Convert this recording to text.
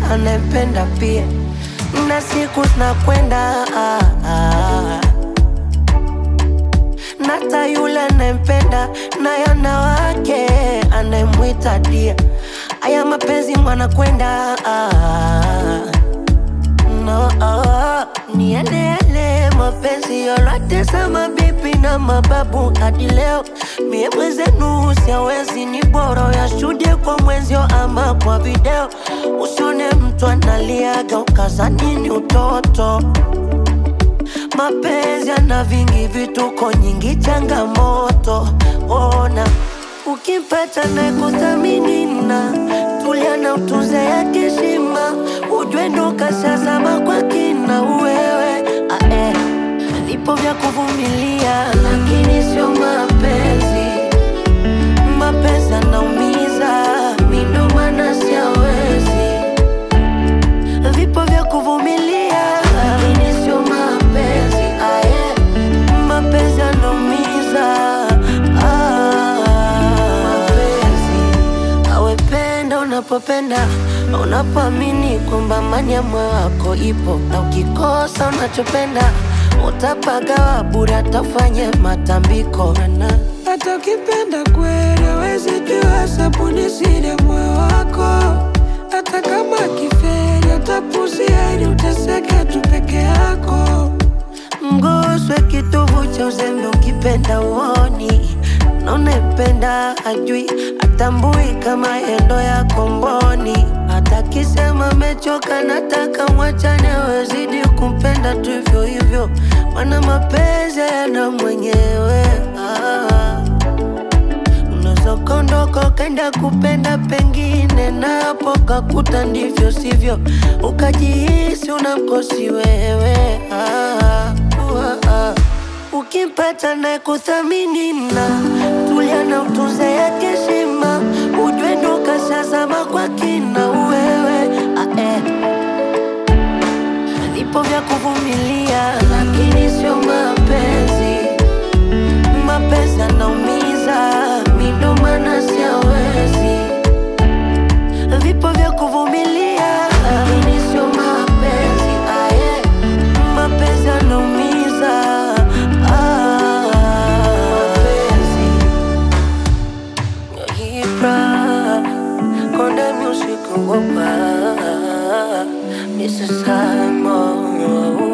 anayempenda pia, na siku zinakwenda ah, ah. Nata yule anayempenda naye ana wake anayemwita dia. Aya mapenzi mwana kwenda ah, no, ah, ni yale yale mapenzi yote za mabibi na mababu hadi leo. Mie mwenzenu siawezi, ni bora yashuhudie kwa mwenzio ama kwa video. Usione mtu analiaga ukazani ni utoto. Mapenzi yana vingi vituko, nyingi changamoto. Ona ukimpata na kuthamini na tulia na utunze yake heshima, ujue ndo kashazama kwa kina wewe ah, eh. Vipo vya kuvumilia, lakini sio mapenzi. Mapenzi yanaumiza, mi ndo maana siawezi vipo vya kuvumilia, lakini sio mapenzi. Ah, yeah. Mapenzi yanaumiza. Ah, mapenzi awependa unapopenda, unapoamini kwamba amani ya moyo wako ipo, na ukikosa unachopenda utapagawa bure, atafanye matambiko na Hata ukipenda kweli hawezi jua sabuni siri ya moyo wako. Hata kama kiferi utapuzia ili uteseke tu peke yako. mguswe kitovu cha uzembe, ukipenda uoni na unayempenda ajui, atambui kama yendo ya komboni. Hata kisema mechoka, nataka mwachane, wezidi kumpenda tu hivyo hivyo, mana mapenzi yana mwenyewe ah. Unaweza ukaondoka ukaenda kupenda pengine, na hapo kakuta ndivyo sivyo, ukajihisi unamkosi wewe ah, ah, ah. Ukimpata na kuthamini na tulia na utunze yake heshima, ujue ndo kashazama kwa kina wewe ah, eh. Vipo vya kuvumilia, lakini sio mapenzi mapenzi yanaumiza, mi ndo maana siawezi. Vipo vya kuvumilia, lakini sio mapenzi. Ah, yeah. Mapenzi yanaumiza. Ah, mapenzi. Ibra, Konde Music Ngoba, Mr. Simon.